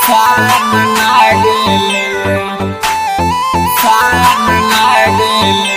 साम लागेले साम लागेले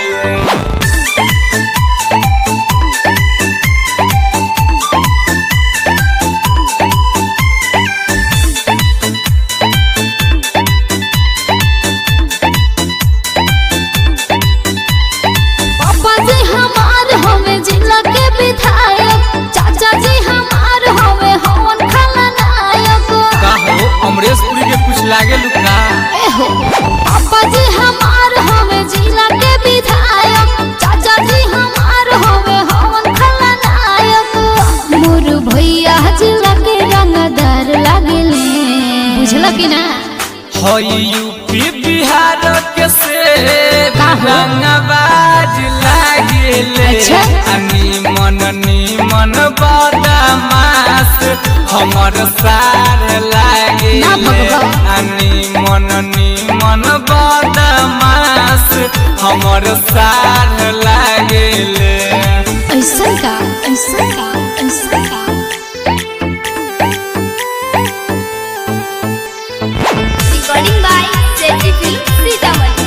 पापा जी हमार हवे जिला के विधायक चाचा जी हमार हवे हवन खलनायक का हो अमरेश पुरी के कुछ लागे लुका एहो पापा जी हमार हवे जिला के विधायक चाचा जी हमार हवे हवन खलनायक मोर भैया जिला के रंगदार लागेले बुझल कि ना हई यूपी बिहार के से का हो? रंगबाज लागेले अच्छा। निमन निमन बदमाश हमर सार लागे ना भगवान। निमन निमन बदमाश हमर सार लागेले ऐसा का ऐसा का ऐसा का recording by Sethi film Sitamarhi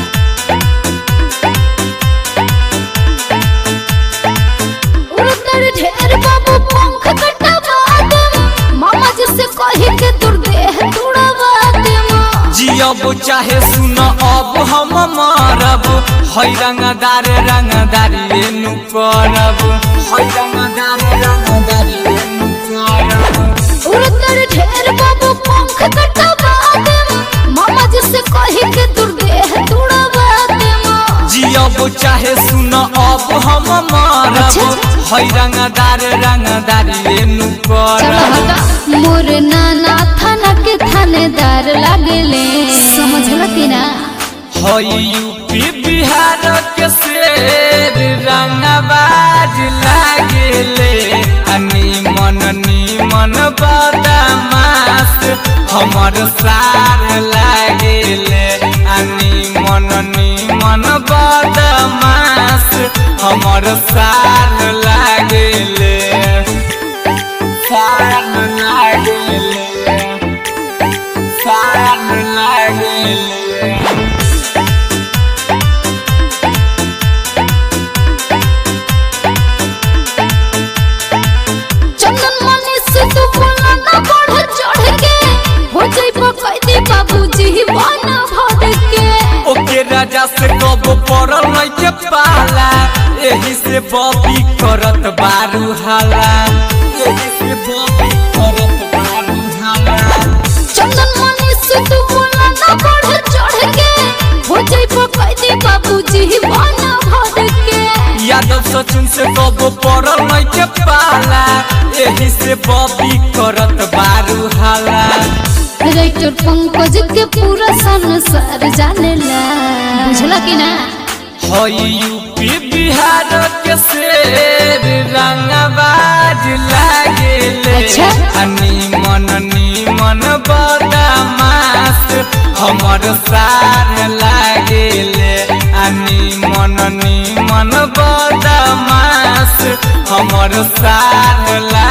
उड़तर ढेर बाबू पंख कटवा देम मामा जी से कही के दूर देह तुड़वा देम जियब चाहे सुन अब हम मारब है रंगदार रंगदारी एनु करब है रंगदार रंगदारी एनु करब उड़तर ढेर बाबू पंख कटवा देम मामा जी से कही के दूर देह तुड़वा देम जियब चाहे सुन अब हम मारब अच्छा। है रंगदार रंगदारी एनु चलो करब हटा मोर नाना थाना के थानेदार लागले समझल कि ना है यूपी बिहार के शेर रंगबाज लागेले निमन निमन बदमाश हमर सार लागेले निमन निमन बदमाश हमर सार लागेले सार लागेले सार लागेले चंदन मनी से तू बोला ना बढ़ चढ़ के हो जाई कैदी बाबूजी बन भर के ओके राजा से कब पड़ल नहीं के पाला एही से बॉबी करत बारू हाला एही से बॉबी करत बारू हाला चंदन मनी से तू बोला ना बढ़ चढ़ के हो जाई कैदी बाबूजी बन भर के यादव सचिन से कब पड़ल नहीं के पाला एही से बॉबी करत बारू हाला राइटर पंकज के पूरा संसार जानेला बुझला कि ना हई यूपी बिहार के शेर रंगबाज लागेले अच्छा। निमन निमन बदमाश हमर सार लागेले निमन निमन बदमाश हमर सार